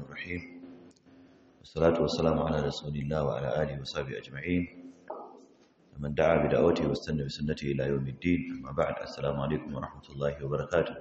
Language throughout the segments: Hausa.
الرحيم والصلاة والسلام على رسول الله وعلى آله وصحبه أجمعين ومن دعا بدعوته واستنى بسنته إلى يوم الدين أما بعد السلام عليكم ورحمة الله وبركاته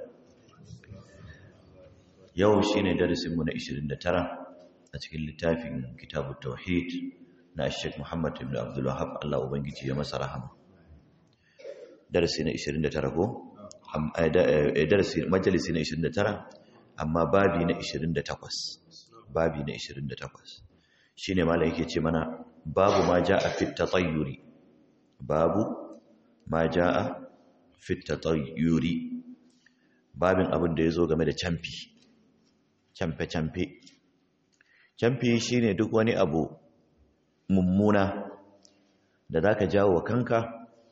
يوم شين درس من 29 أتكلم لتافي كتاب التوحيد na Sheikh Muhammad ibn Abdul Wahhab Allah ubangiji ya masa rahama darasi na 29 ko darasi majalisi na 29 amma babi na 28 babi na 28 shine malai yake ce mana babu ma jaa fi tatayyuri babu ma jaa fi tatayyuri babin abin da yazo game da camfi camfe camfe camfi shine duk wani abu mummuna da za ka jawo wa kanka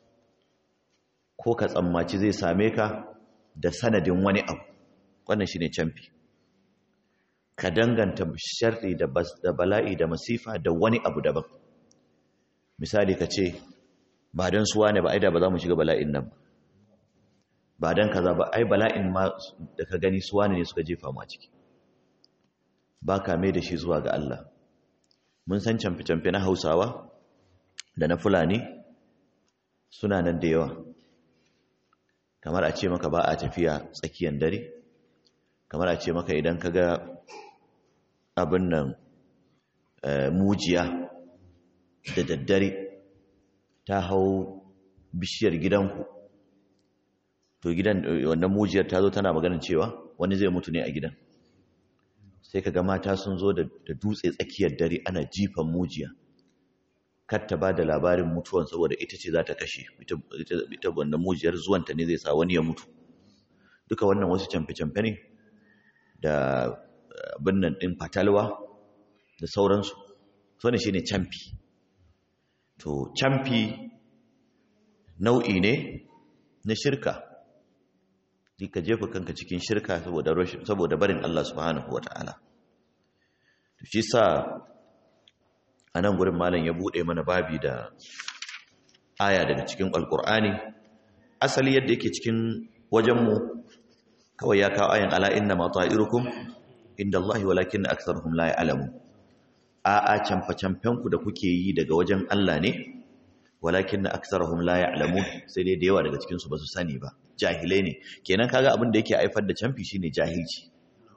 ko ka tsammaci zai same ka da sanadin wani abu wannan shi ne camfi ka danganta sharri da bala'i da masifa da wani abu daban misali ka ce ba don suwa ne ba ai da ba za mu shiga bala'in nan ba don kaza ba ai bala'in ma da ka gani suwa ne suka jefa ma ciki ba ka mai da shi zuwa ga Allah mun san camfe-camfe na hausawa da na fulani suna nan da yawa kamar a ce maka ba a tafiya tsakiyar dare kamar a ce maka idan ka ga abin nan mujiya da daddare ta hau bishiyar gidanku to gidan wannan mujiyar ta zo tana maganin cewa wani zai mutu ne a gidan sai ka ga mata sun zo da dutse tsakiyar dare ana jifan mujiya kar ta ba da labarin mutuwan saboda ita ce za ta kashe ita wannan mujiyar zuwanta ne zai sa wani ya mutu duka wannan wasu camfe-camfe ne da binnan ɗin fatalwa da sauransu so ne shi ne camfi to camfi nau'i ne na shirka ka jefa kanka cikin shirka saboda barin Allah subhanahu wa ta'ala. shi sa a nan gurin malam ya buɗe mana babi da aya daga cikin alƙur'ani asali yadda yake cikin wajenmu kawai ya kawo ayan ala inna ma ta'irukum inda Allah walakin aktharuhum la ya'lamu a a camfa camfenku da kuke yi daga wajen Allah ne walakin aktharuhum la ya'lamun sai dai da yawa daga cikin su ba su sani ba jahilai ne kenan kaga abin da yake haifar da camfi shine jahilci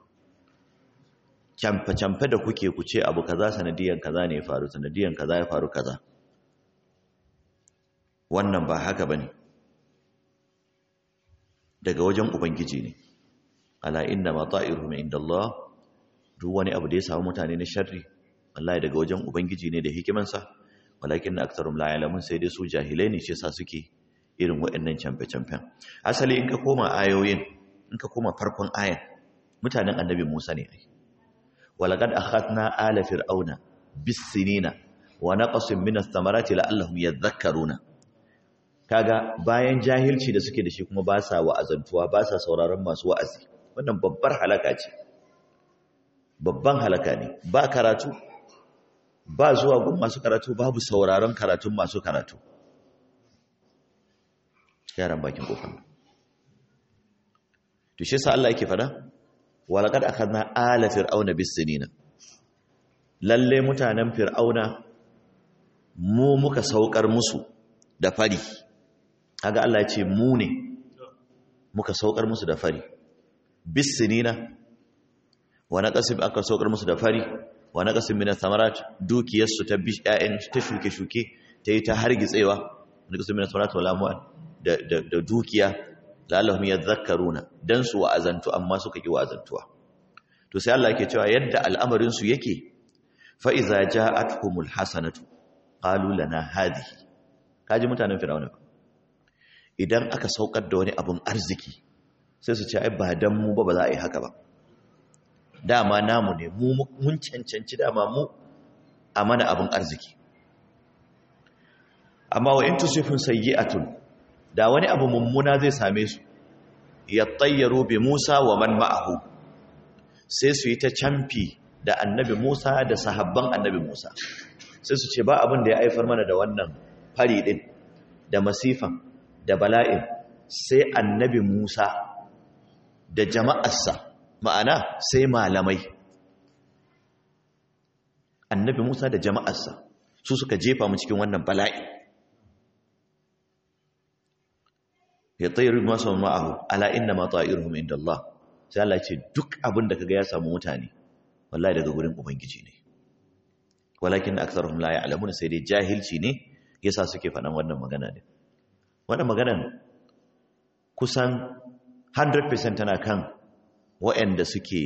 camfe-camfe da kuke ku ce abu kaza sanadiyan kaza ne ya faru sanadiyan kaza ya faru kaza wannan ba haka bane daga wajen ubangiji ne ala inna ma ta'iruhum inda Allah duk wani abu da ya samu mutane na sharri wallahi daga wajen ubangiji ne da hikimansa walakin aktharum la ya'lamun sai dai su jahilai ne shi yasa suke irin waɗannan camfe-camfen asali in ka koma ayoyin in ka koma farkon ayan mutanen annabi Musa ne ai walaqad akhadna ala fir'auna bis-sinina wa naqasin min ath-thamarati la'allahum yadhakkaruna kaga bayan jahilci da suke da shi kuma ba sa wa'azantuwa ba sa sauraron masu wa'azi wannan babbar halaka ce babban halaka ne ba karatu ba zuwa gun masu karatu babu sauraron karatun masu karatu yaran bakin kofar to shi yasa Allah yake fada walaqad akhadna ala fir'auna bis-sinina lalle mutanen fir'auna mu muka saukar musu da fari kaga Allah ya ce mu ne muka saukar musu da fari bis-sinina wa naqasim aka saukar musu da fari wa naqasim min ath-thamarat dukiyarsu ta bi ƴaƴan ta shuke-shuke ta yi ta hargitsewa naqasim min ath-thamarat wal amwal da dukiya lalahum yadhakkaruna dan su wa'azantu amma suka ki wa'azantuwa to sai Allah yake cewa yadda al'amarin su yake fa iza ja'atuhumul hasanatu qalu lana hadhihi kaji mutanen fir'auna idan aka saukar da wani abun arziki sai su ce ai ba dan mu ba ba za a yi haka ba dama namu ne mu mun cancanci dama mu a mana abun arziki amma wa in tusifun sayyi'atun da wani abu mummuna zai same su ya tayyaru bi Musa wa man ma'ahu sai su yi ta camfi da annabi Musa da sahabban annabi Musa sai su ce ba abin da ya haifar mana da wannan fari din da masifan da bala'in sai annabi Musa da jama'arsa ma'ana sai malamai annabi Musa da jama'arsa su suka jefa mu cikin wannan bala'i ya tsayiru masu ma'ahu ala inna ma ta'iruhum inda Allah sai Allah ce duk abin da kaga ya samu mutane wallahi daga gurin ubangiji ne walakin aktharuhum la ya'lamun sai dai jahilci ne yasa suke faɗan wannan magana ne wannan maganan kusan 100% tana kan waɗanda suke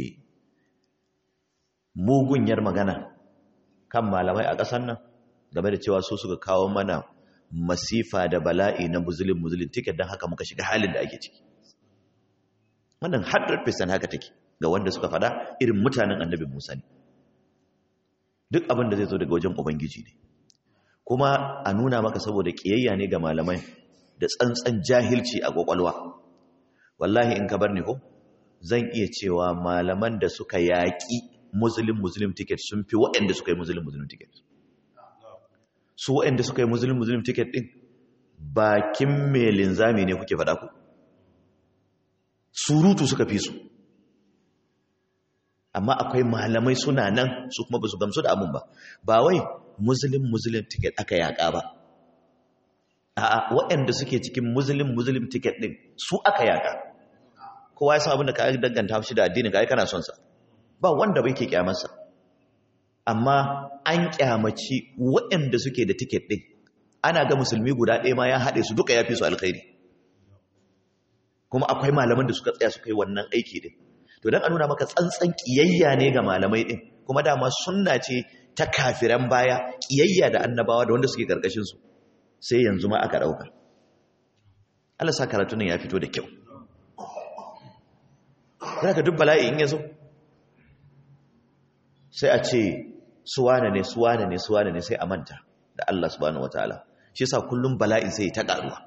mugunyar magana kan malamai a ƙasar nan game da cewa su suka kawo mana masifa da bala'i na muzulin muzulin tiket don haka muka shiga halin da ake ciki wannan 100% haka take ga wanda suka fada irin mutanen annabi musa ne duk abin da zai zo daga wajen ubangiji ne kuma a nuna maka saboda ƙiyayya ne ga malamai da tsantsan jahilci a ƙwaƙwalwa wallahi in ka bar ni ko zan iya cewa malaman da suka yaƙi muslim muslim ticket sun fi waɗanda suka yi muslim muslim ticket su waɗanda suka yi muslim muslim ticket ɗin bakin mai linzami ne kuke faɗa ku surutu suka fi su amma akwai malamai suna nan su kuma ba su gamsu da abin ba ba wai muslim muslim ticket aka yaƙa ba a waɗanda suke cikin muslim muslim ticket ɗin su aka yaƙa kowa ya san abin da ka danganta shi da addinin ka ai kana son sa ba wanda bai ke kyamarsa amma an kyamaci waɗanda suke da tiket ɗin ana ga musulmi guda ɗaya ma ya haɗe su duka ya fi su alkhairi kuma akwai malaman da suka tsaya suka yi wannan aiki ɗin to don a nuna maka tsantsan ƙiyayya ne ga malamai ɗin kuma dama sunna ce ta kafiran baya ƙiyayya da annabawa da wanda suke ƙarƙashinsu sai yanzu ma aka ɗauka Allah sa karatu nan ya fito da kyau za ka duk bala'i in ya zo sai a ce suwane ne suwane ne suwane ne sai a manta da Allah subhanahu wataala shi yasa kullum bala'i sai ta karuwa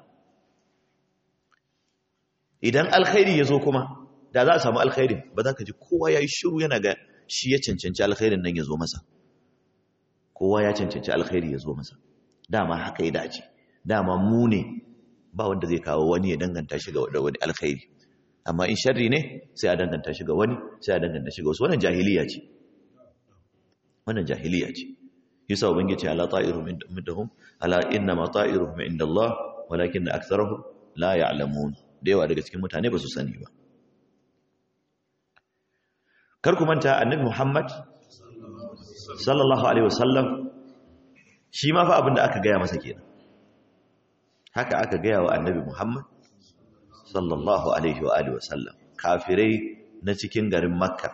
idan alkhairi ya zo kuma da za a samu alkhairi ba za ka ji kowa ya yi shiru yana ga shi ya cancanci alkhairin nan ya zo masa kowa ya cancanci alkhairi ya zo masa dama haka ya dace dama mu ne ba wanda zai kawo wani ya danganta shi ga wani alkhairi amma in sharri ne sai a danganta shi ga wani sai a danganta shi ga wasu wannan jahiliya ce wannan jahiliya ce yasa ubangiji ala ta'iruhum indahum ala inna ma ta'iruhum inda Allah walakin aktharuhum la ya'lamun da yawa daga cikin mutane ba su sani ba kar ku manta annabi Muhammad sallallahu alaihi wasallam shi ma fa abinda aka gaya masa kenan haka aka gaya wa annabi Muhammad sallallahu alaihi wa alihi wasallam kafirai na cikin garin makka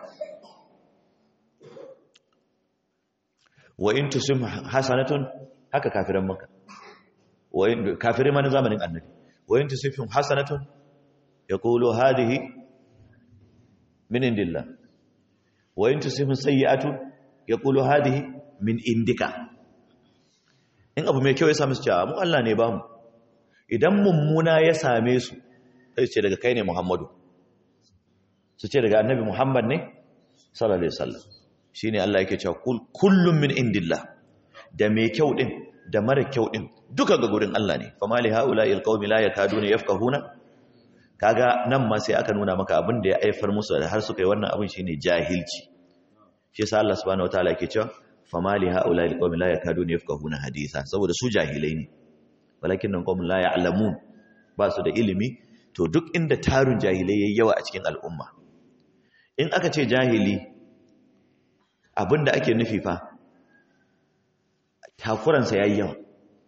wa in tusim hasanatun haka kafiran makka wa in kafirai ma na zamanin annabi wa in tusifhum hasanatun yaqulu hadhihi min indillah wa in tusifhum sayyi'atun yaqulu hadhihi min indika in abu mai kyau ya same su cewa mu Allah ne ba mu idan mummuna ya same su sai ce daga kai ne Muhammadu su ce daga annabi Muhammad ne sallallahu alaihi wasallam shine Allah yake cewa kullum min indillah da mai kyau din da mara kyau din duka ga gurin Allah ne fama li haula'i alqaumi la yakaduna yafqahuna kaga nan ma sai aka nuna maka abin da ya aifar musu da har suka yi wannan abin shine jahilci shi yasa Allah subhanahu wataala yake cewa fama li haula'i alqaumi la yakaduna yafqahuna haditha saboda su jahilai ne walakin nan qaumun la ya'lamun ba su da ilimi to duk inda tarun jahilai yayi yawa a cikin al'umma in aka ce jahili abinda ake nufi fa takuransa yayi yawa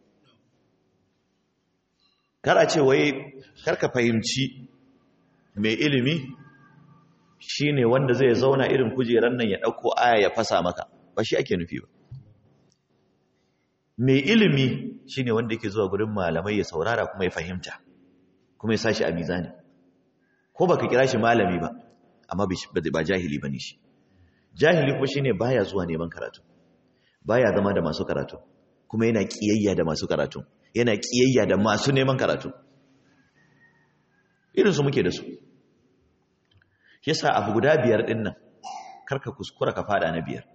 kar a ce wai karka fahimci mai ilimi shine wanda zai zauna irin kujeran nan ya dauko aya ya fasa maka ba shi ake nufi ba mai ilimi shine wanda yake zuwa gurin malamai ya saurara kuma ya fahimta kuma ya sashi a mizani ko baka kira shi malami ba amma ba jahili bane shi jahili kuma shine baya zuwa neman karatu baya zama da masu karatu kuma yana kiyayya da masu karatu yana kiyayya da masu neman karatu irin su muke da su yasa abu guda biyar din nan karka kuskura ka fada na biyar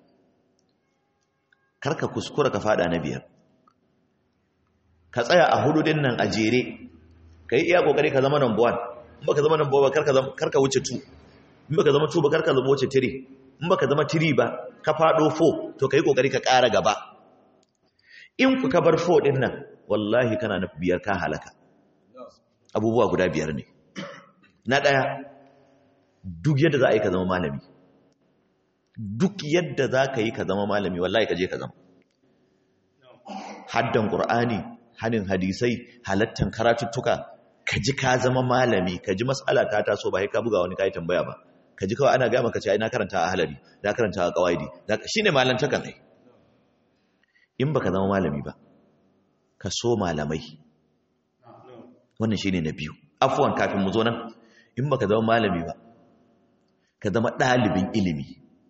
karka kuskura ka fada na biyar ka tsaya a hudu din nan a jere ka yi iya kokari ka zama number one in baka zama number one karka karka wuce two in baka zama two ba karka zama wuce three in baka zama three ba ka faɗo fo to ka yi ƙoƙari ka ƙara gaba in ku ka bar fo ɗin nan wallahi kana na biyar ka halaka abubuwa guda biyar ne na ɗaya duk yadda za a yi ka zama malami duk yadda za ka yi ka zama malami wallahi ka je ka zama haddan ƙur'ani hanin hadisai halattan karatuttuka ka ji ka zama malami ka ji matsala ta taso ba ka buga wani kayi tambaya ba ka ji kawai ana gaya maka ce ai na karanta a halari na karanta a kawaidi shine malantakan ai in baka zama malami ba ka so malamai wannan shine na biyu afwan kafin mu zo nan in baka zama malami ba ka zama ɗalibin ilimi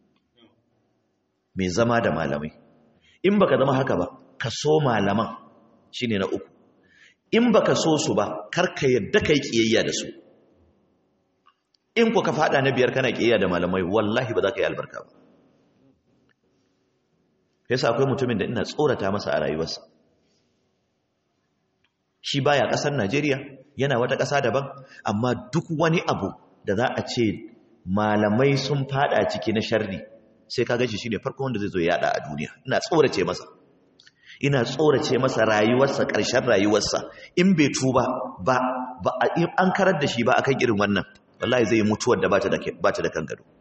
mai zama da malamai in baka zama haka ba ka so malaman shine na uku in baka so su ba kar ka yadda kai kiyayya da su in ku ka fada na biyar kana kiyayya da malamai wallahi ba za ka yi albarka ba yasa akwai mutumin da ina tsorata masa a rayuwarsa shi baya kasar Najeriya yana wata ƙasa daban amma duk wani abu da za a ce malamai sun fada ciki na sharri sai ka gashi shine farko wanda zai zo ya yada a duniya ina tsorace masa ina tsorace masa rayuwarsa ƙarshen rayuwarsa in bai tuba ba ba an karar da shi ba akan irin wannan wallahi zai yi mutuwar da bata da bata da kan gado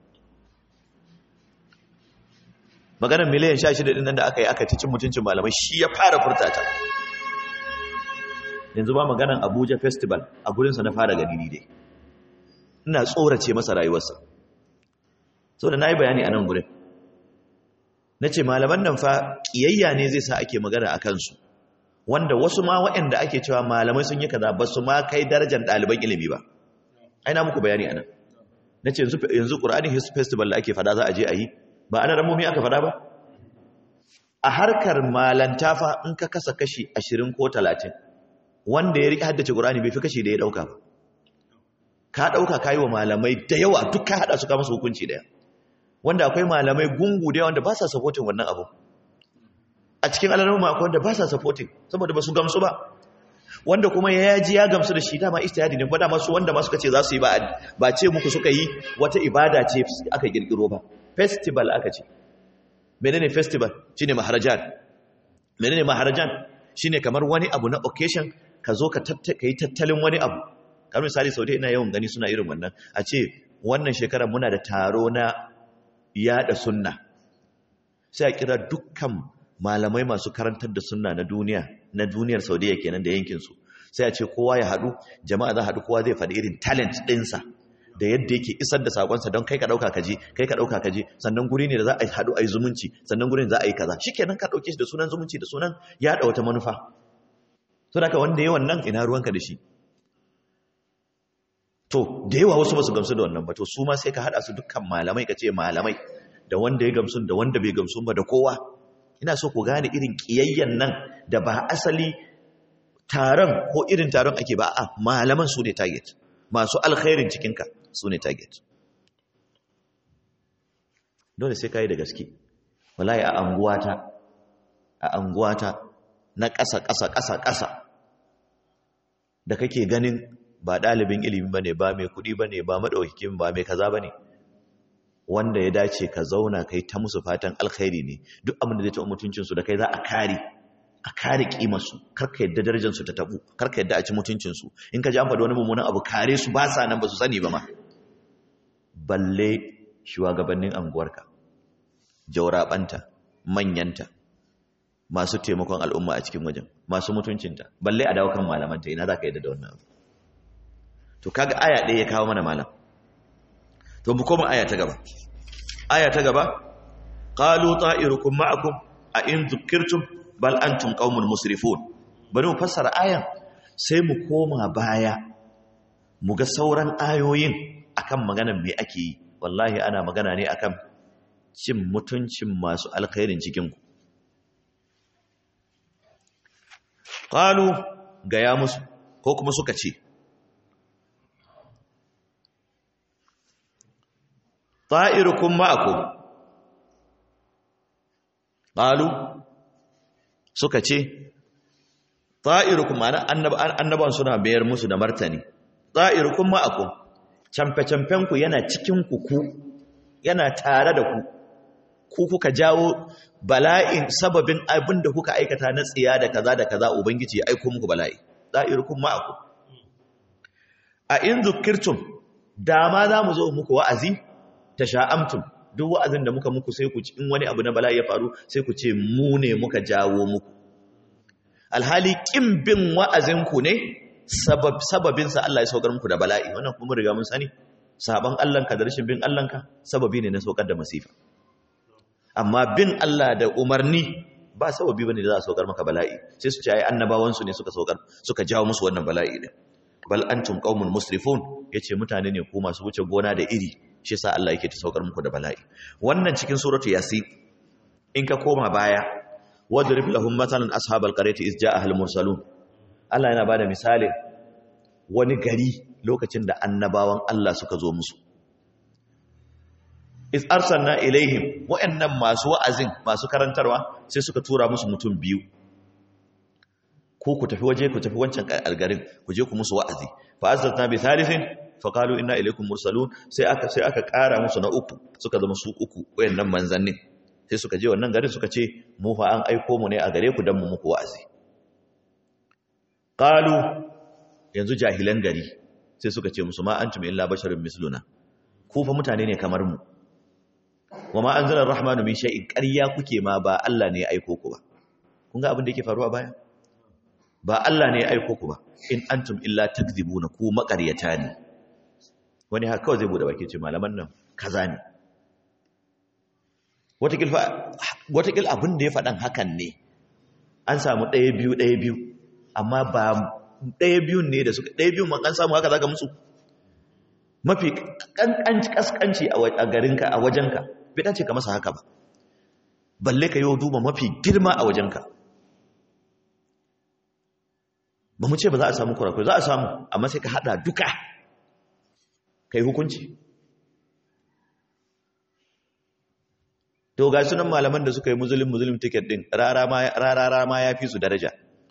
maganar miliyan 16 din nan da aka yi aka cin mutuncin malamai shi ya fara furtata yanzu ba maganar Abuja festival a gurinsa na fara gani dai ina tsorace masa rayuwarsa saboda nayi bayani a nan gurin nace malaman nan fa kiyayya ne zai sa ake magana a kansu wanda wasu ma waɗanda ake cewa malamai sun yi kaza ba su ma kai darajar ɗaliban ilimi ba ai na muku bayani anan nace yanzu yanzu Qur'ani festival da ake fada za a je a yi ba ana ramomi aka fada ba a harkar malanta fa in ka kasa kashi 20 ko 30 wanda ya riƙe haddace Qur'ani bai fi kashi da ya dauka ba ka dauka kai wa malamai da yawa duk ka hada su ka musu hukunci daya wanda akwai malamai gungu da wanda ba sa supporting wannan abu a cikin alarma akwai wanda ba sa supporting saboda ba su gamsu ba wanda kuma ya yaji ya gamsu da shi dama istihadi ne kuma su wanda ma suka ce za su yi ba ba ce muku suka yi wata ibada ce aka kirkiro ba festival aka ce menene festival shine maharajan menene maharajan shine kamar wani abu na occasion ka zo ka yi tattalin wani abu kamar misali saudi ina yawan gani suna irin wannan a ce wannan shekarar muna da taro na yada sunna sai a kira dukkan malamai masu karantar da sunna na duniya na duniyar saudiya kenan da yankinsu sai a ce kowa ya haɗu jama'a za haɗu kowa zai faɗi irin talent ɗinsa da yadda yake isar da sakonsa don kai ka ɗauka ka je kai ka ɗauka ka je sannan guri ne da za a haɗu a yi zumunci sannan gurin za a yi kaza shikenan ka ɗauke shi da sunan zumunci da sunan yaɗa wata manufa so da wanda yawan nan ina ruwanka da shi to da yawa wasu ba su gamsu da wannan ba to su ma sai ka haɗa su dukkan malamai ka ce malamai da wanda ya gamsu da wanda bai gamsu ba da kowa ina so ku gane irin ƙiyayyen nan da ba asali taron ko irin taron ake ba a malaman su ne target masu alkhairin cikinka su ne target dole sai ka yi da gaske wallahi a anguwata a anguwata na ƙasa ƙasa ƙasa ƙasa da kake ganin ba ɗalibin ilimi ba ne ba mai kuɗi ba ne ba maɗaukikin ba mai kaza ba ne wanda ya dace ka zauna kai ta musu fatan alkhairi ne duk abin da zai taɓa mutuncinsu da kai za a kare a kare kimarsu karka yadda darajarsu ta tabu karka yadda a ci mutuncinsu in ka ji an faɗi wani mummunan abu kare su ba sa nan ba su sani ba ma balle shugabannin anguwarka jaurabanta manyanta masu taimakon al'umma a cikin wajen masu mutuncinta balle a dawo kan malamanta ina za ka yadda da wannan abu to kaga aya ɗaya ya kawo mana malam to mu koma aya ta gaba aya ta gaba qalu ta'irukum ma'akum a in dhukirtum bal antum qaumun musrifun bari mu fassara ayan sai mu koma baya mu ga sauran ayoyin akan maganar me ake yi wallahi ana magana ne akan cin mutuncin masu alkhairin cikin ku qalu ga ya musu ko kuma suka ce ta'irukum ma'akum qalu suka ce ta'irukum ma'ana annaban suna bayar musu da martani ta'irukum ma'akum camfe-camfen ku yana cikin ku ku yana tare da ku ku kuka jawo bala'in sababin abin da kuka aikata na tsiya da kaza da kaza ubangiji ya aiko muku bala'i za'irukum ma'akum a in zukirtum dama za mu zo muku wa'azi ta sha'amtum duk wa'azin da muka muku sai ku ci in wani abu na bala'i ya faru sai ku ce mu ne muka jawo muku alhali kin bin wa'azinku ne sababinsa Allah ya saukar muku da bala'i wannan kuma riga mun sani saban Allahnka da rashin bin Allahnka sababi ne na saukar da masifa amma bin Allah da umarni ba sababi bane da za a saukar maka bala'i sai su ce ai annabawan su ne suka saukar suka jawo musu wannan bala'i din bal antum qaumun musrifun yace mutane ne ku masu wuce gona da iri shi yasa Allah yake ta saukar muku da bala'i wannan cikin suratu yasin in ka koma baya wadrib lahum matalan ashabal qaryati iz ja'a al mursalun Allah yana bada misali wani gari lokacin da annabawan Allah suka zo musu is arsalna ilaihim wa'annan masu wa'azin masu karantarwa sai suka tura musu mutum biyu ko ku tafi waje ku tafi wancan algarin ku je ku musu wa'azi fa azzatna bi thalithin fa qalu inna ilaykum mursalun sai aka sai aka kara musu na uku suka zama su uku wayannan manzannin sai suka je wannan garin suka ce mu fa an aiko mu ne a gare ku dan mu muku wa'azi qalu yanzu jahilan gari sai suka ce musu ma antum illa basharun misluna ku fa mutane ne kamar mu wa ma anzala ar-rahmanu min shay'in ƙarya kuke ma ba Allah ne ya aiko ku ba kun ga abin da yake faruwa baya ba Allah ne ya aiko ku ba in antum illa takdhibuna ku maƙaryata ne wani haka kawai zai bude baki ce malaman nan kaza ne watakil abin da ya faɗan hakan ne an samu ɗaya biyu ɗaya biyu amma ba ɗaya biyun ne da suka ɗaya biyun man an samu haka zaka musu mafi ƙasƙanci a garinka a wajenka bai dace ka masa haka ba balle ka yi duba mafi girma a wajenka ba mu ce ba za a samu kurakurai za a samu amma sai ka hada duka ka yi hukunci to ga sunan malaman da suka yi muslim muslim ticket din rarara ma ya fi su daraja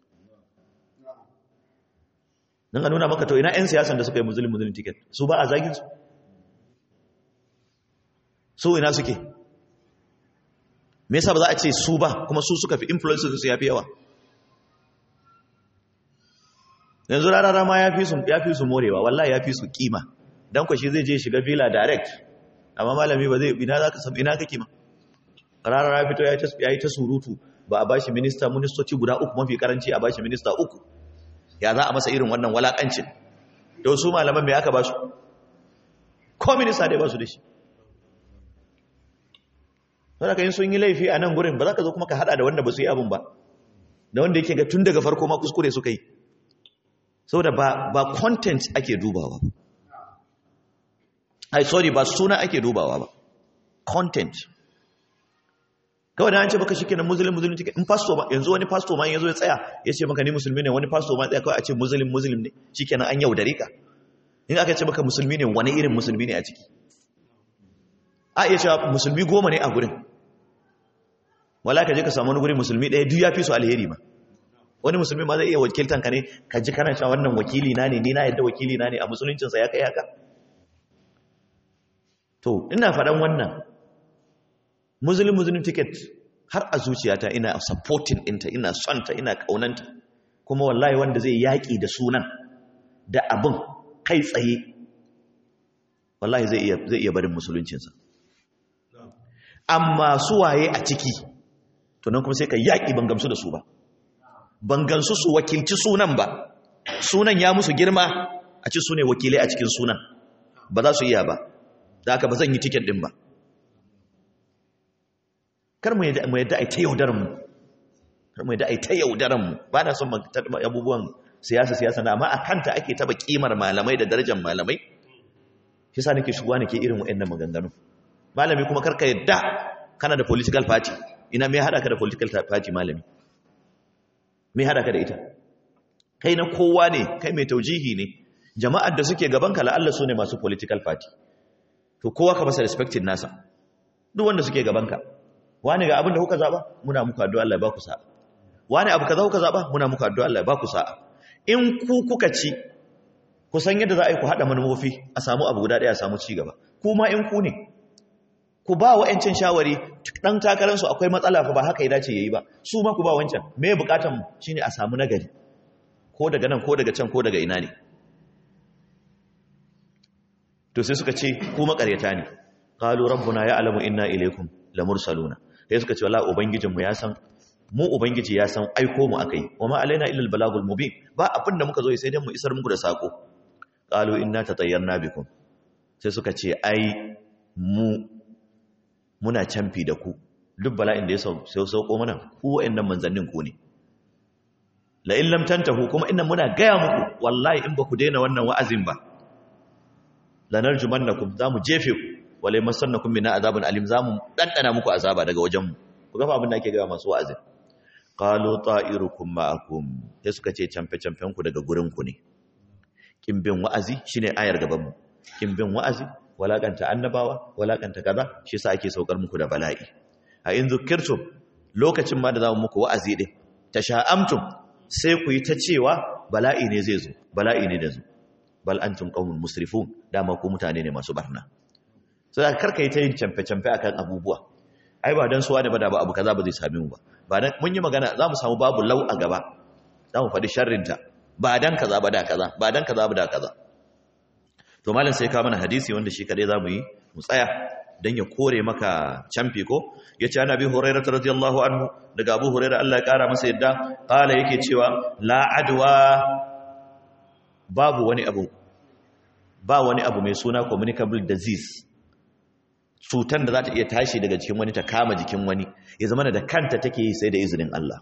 nan a nuna maka to ina 'yan siyasan da suka yi muslim muslim ticket su ba a zagin su su ina suke me yasa ba za a ce su ba kuma su suka fi influence su ya fi yawa yanzu rarara ma ya fi su ya fi su morewa wallahi ya fi su kima dan kwashi zai je shiga villa direct amma malami ba zai ina zaka san ina kake ma rarara fito ya yi ta surutu ba a bashi minista ministoci guda uku mafi karanci a bashi minista uku ya za a masa irin wannan walakancin to su malaman me aka ba su ko minista dai ba su da shi saboda kai sun yi laifi a nan gurin ba za ka zo kuma ka hada da wanda ba su yi abun ba da wanda yake ga tun daga farko ma kuskure suka yi saboda ba ba content ake dubawa ba ai sorry ba suna ake dubawa ba content kawai da an ce baka shi kenan muslim muslim take in pastor ma yanzu wani pastor ma yanzu ya tsaya ya ce maka ni musulmi ne wani pastor ma tsaya kawai a ce muslim muslim ne shikenan an yaudare ka in aka ce maka musulmi ne wani irin musulmi ne a ciki a iya cewa musulmi goma ne a gurin wala ka je ka samu wani gurin musulmi ɗaya duk ya fi su alheri ma wani musulmi ma zai iya wakiltan ka ne ka ji kana cewa wannan wakili na ne ni na yadda wakili na ne a musuluncinsa ya kai haka to ina faɗan wannan muslim muslim ticket har a zuciyata ina supporting ɗinta ina sonta ina ƙaunanta kuma wallahi wanda zai yaƙi da sunan da abin kai tsaye wallahi zai iya zai iya barin musuluncinsa amma su waye a ciki to nan kuma sai ka yaƙi ban gamsu da su ba ban gamsu su wakilci sunan ba sunan ya musu girma a ci su ne wakilai a cikin sunan ba za su iya ba da haka ba zan yi tiket ɗin ba kar mu yadda a ta yaudaran mu kar mu yadda a ta yaudaran mu ba na son abubuwan siyasa siyasa na amma a kanta ake taba kimar malamai da darajar malamai shi sa nake shigowa nake irin wa'annan maganganu malami kuma karka yadda kana da political party ina me hada ka da political party malami me hada ka da ita kai na kowa ne kai mai taujihi ne jama'ar da suke gaban ka la'alla su ne masu political party to kowa ka masa respecting nasa duk wanda suke gaban ka wani ga abin da kuka zaba muna muku addu'a Allah ya ba ku sa'a wani abu kaza kuka zaba muna muku addu'a Allah ya ba ku sa'a in ku kuka ci ku san yadda za a yi ku hada manufofi a samu abu guda daya a samu ci gaba kuma in ku ne ku ba wa'ancin shawari dan takararsu akwai matsala fa ba haka ya dace yayi ba su ma ku ba wancan me bukatan mu shine a samu nagari ko daga nan ko daga can ko daga ina ne to sai suka ce ku makaryata ne qalu rabbuna ya'lamu inna ilaykum lamursaluna sai suka ce wallahi ubangijinmu ya san mu ubangiji ya san aiko mu akai wa ma alaina illa albalagul mubin ba abin da muka zo sai dai mu isar muku da sako qalu inna tatayyarna bikum sai suka ce ai mu muna canfi da ku duk bala'in da ya sau sauko mana ku wa'annan manzannin ku ne la in lam tantahu kuma innan muna gaya muku wallahi in ba ku daina wannan wa'azin ba lanarjumannakum zamu jefe ku wala masannakum min azabin alim zamu dandana muku azaba daga wajen mu ku ga abin da ake gaya masu wa'azin qalu ta'irukum ma'akum sai suka ce camfe camfen ku daga gurin ku ne kin bin wa'azi shine ayar gaban mu kin bin wa'azi walakanta annabawa walakanta kaza shi yasa ake saukar muku da bala'i a in zukirtum lokacin ma da zamu muku wa'azi din tasha'amtum sai ku yi ta cewa bala'i ne zai zo bala'i ne da zo bal antum qaumun musrifun dama ku mutane ne masu barna sai karka yi ta yin camfe-camfe akan abubuwa ai ba dan suwa da bada ba abu kaza ba zai same mu ba ba dan mun yi magana za mu samu babu lau a gaba za mu faɗi sharrinta ba dan kaza ba da kaza ba dan kaza ba da kaza to malam sai ka mana hadisi wanda shi kadai za mu yi mu tsaya dan ya kore maka camfi ko yace ana bi hurairah radiyallahu anhu daga abu hurairah Allah ya kara masa yadda kala yake cewa la adwa babu wani abu ba wani abu mai suna communicable disease cutar da za ta iya tashi daga cikin wani ta kama jikin wani ya zama da kanta take yi sai da izinin Allah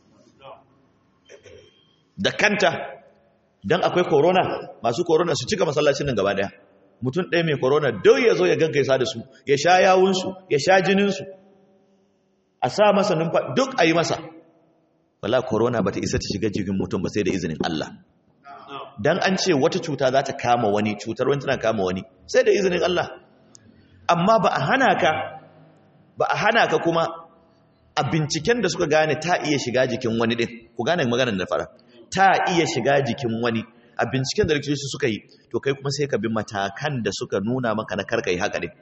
da kanta don akwai corona masu corona su cika masallacin nan gaba daya mutum ɗaya mai corona dau ya zo ya gaggaisa da su ya sha yawunsu ya sha jininsu a sa masa numfa duk a yi masa wala corona ba ta isa ta shiga jikin mutum ba sai da izinin Allah dan an ce wata cuta za ta kama wani cutar wani tana kama wani sai da izinin Allah amma ba a hana ka ba a hana ka kuma a binciken da suka gane ta iya shiga jikin wani din ku gane maganar da fara ta iya shiga jikin wani a binciken da likitoci suka yi to kai kuma sai ka bi matakan da suka nuna maka na karka yi haka din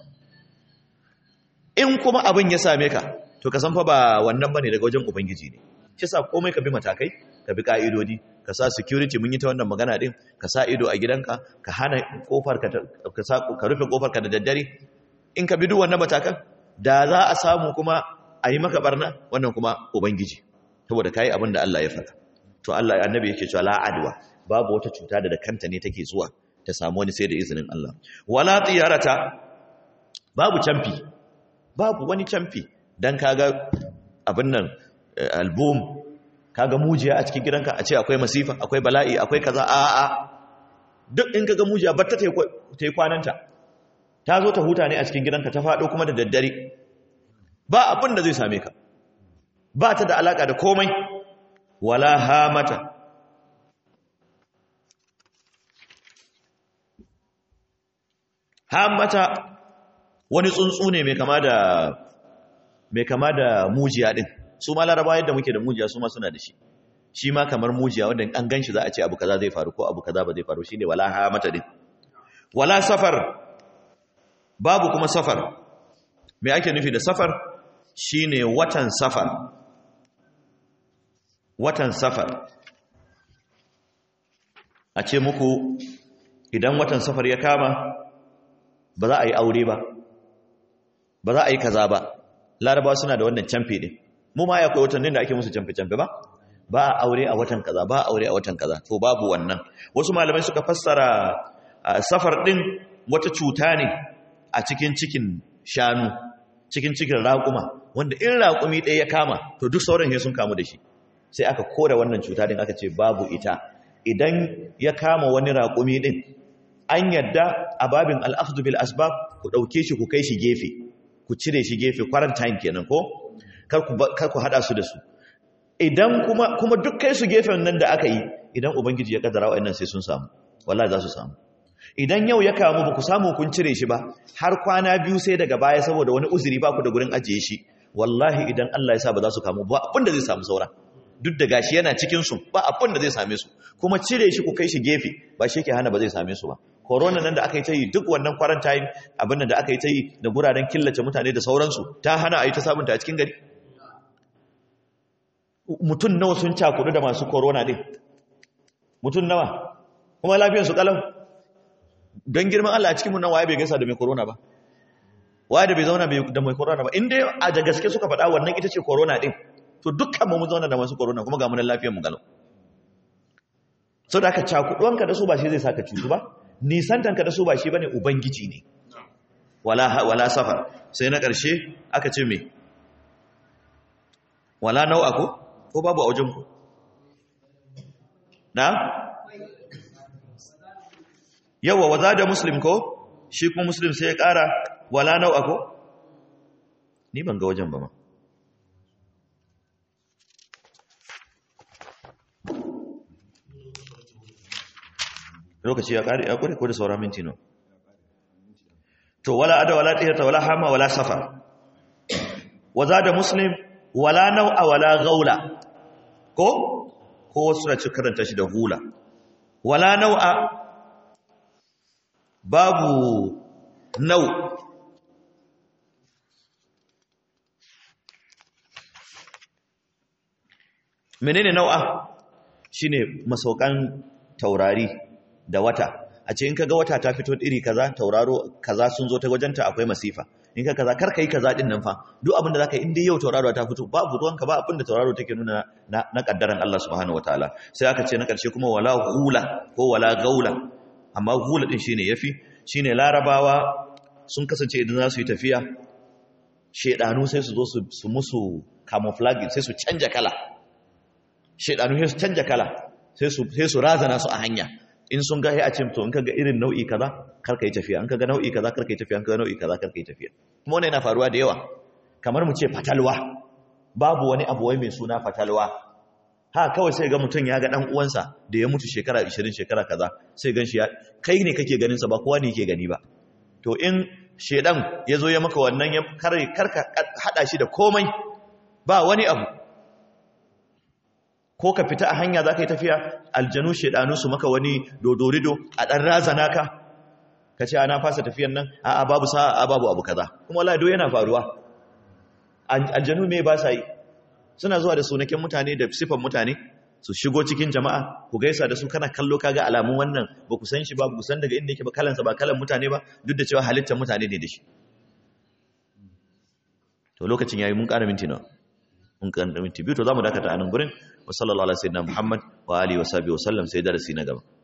in kuma abin ya same ka to ka san fa ba wannan bane daga wajen ubangiji ne shi sa komai ka bi matakai ka bi ka'idodi ka sa security mun yi ta wannan magana din ka sa ido a gidanka ka hana kofar ka ka sa ka rufe kofar ka da daddare in ka bi duk wannan matakan da za a samu kuma a yi maka barna wannan kuma ubangiji saboda kai abin da Allah ya faɗa to Allah annabi yake cewa la adwa babu wata cuta da da kanta ne take zuwa ta samu wani sai da izinin Allah wala tiyarata babu camfi babu wani camfi dan kaga abin nan album kaga mujiya a cikin gidanka a ce akwai masifa akwai bala'i akwai kaza a a duk in kaga mujiya batta ta yi kwananta ta zo ta huta ne a cikin gidanka ta faɗo kuma da daddare ba abin da zai same ka ba ta da alaka da komai wala hamata hamata wani tsuntsu ne mai kama da mai kama da mujiya din su ma laraba yadda muke da mujiya su ma suna da shi shi ma kamar mujiya wanda an ganshi za a ce abu kaza zai faru ko abu kaza ba zai faru shine wala ha mata din wala safar babu kuma safar me ake nufi da safar shine watan safar watan safar a ce muku idan watan safar ya kama ba za a yi aure ba ba za a yi kaza ba larabawa suna da wannan camfe ɗin mu ma ya kai watannin da ake musu camfe-camfe ba ba a aure a watan kaza ba a aure a watan kaza to babu wannan wasu malamai suka fassara safar ɗin wata cuta ne a cikin cikin shanu cikin cikin raƙuma wanda in raƙumi ɗaya ya kama to duk sauran sun kamu da shi sai aka kore wannan cuta ɗin aka ce babu ita idan ya kama wani raƙumi ɗin an yadda a babin al'afdu bil asbab ku ɗauke shi ku kai shi gefe ku cire shi gefe quarantine kenan ko kar ku hada su da su idan kuma kuma duk kai su gefen nan da aka yi idan ubangiji ya kaddara wa'annan sai sun samu wallahi za su samu idan yau ya kamu ba ku samu kun cire shi ba har kwana biyu sai daga baya saboda wani uzuri ba ku da gurin ajiye shi wallahi idan Allah ya sa ba za su kamu ba abin da zai samu saura duk da gashi yana cikin su ba abin da zai same su kuma cire shi ku kai shi gefe ba shi yake hana ba zai same su ba corona nan da aka yi ta yi duk wannan quarantine abin da aka yi ta yi da guraren killace mutane da sauransu ta hana a yi ta sabunta a cikin gari mutum nawa sun cakudu da masu corona din mutum nawa kuma lafiyarsu kalau don girman Allah a cikin mun nan waye bai gaisa da mai corona ba waye da bai zauna da mai corona ba inda a da gaske suka faɗa wannan ita ce corona din to dukkan mu mun zauna da masu corona kuma ga mu nan lafiyar mu galau so da aka cakuduwanka da su ba shi zai saka cutu ba nisantanka da su ba shi bane ubangiji ne wala wala safar sai na ƙarshe aka ce me wala nau'a ko ko babu a wajen ku na yawa waza da muslim ko shi kuma muslim sai ya ƙara wala nau'a ko ni ban ga wajen ba ma lokaci ya ƙari ya ƙure ko da saura minti no to wala ada wala tiyata wala hama wala safar waza da muslim wala nau'a wala gaula ko ko wasu na ci karanta shi da hula wala nau'a babu nau menene nau'a shine masaukan taurari da wata a ce in kaga wata ta fito iri kaza tauraro kaza sun zo ta wajenta akwai masifa in ka kaza kar kai kaza din nan fa duk abin da zaka yi in dai yau tauraro ta fito babu ruwanka ba abin da tauraro take nuna na, na kaddaran Allah subhanahu wataala sai aka ce na karshe kuma wala hula ko wala gaula amma hula din shine yafi shine larabawa sun kasance idan za su yi tafiya shedanu sai su zo su musu camouflage sai su canja kala shedanu sai su canja kala sai su sai su razana su a hanya in sun ga a ce to in kaga irin nau'i kaza kar ka yi tafiya in kaga nau'i kaza kar ka yi tafiya in kaga nau'i kaza kar ka yi tafiya kuma wannan yana faruwa da yawa kamar mu ce fatalwa babu wani abu wai mai suna fatalwa ha kawai sai ga mutum ya ga dan uwansa da ya mutu shekara 20 shekara kaza sai gan shi ya kai ne kake ganin sa ba kowa ne yake gani ba to in shedan ya zo ya maka wannan ya kar ka hada shi da komai ba wani abu ko ka fita a hanya za ka yi tafiya aljanu shaidanu su maka wani dodorido a ɗan razana ka ka ce ana fasa tafiyan nan a babu sa'a a babu abu kaza kuma lado yana faruwa aljanu me ba sa yi suna zuwa da sunakin mutane da sifan mutane su shigo cikin jama'a ku gaisa da su kana kallo kaga alamun wannan ba ku san shi ba ku san daga inda yake ba kalansa ba kalan mutane ba duk da cewa halittar mutane ne da shi to lokacin yayi mun ƙara minti nawa mun ƙara minti biyu to zamu dakata a nan gurin wa sallallahu alaihi wa sallam Muhammad wa alihi wa sahbihi wa sallam sai darasi na gaba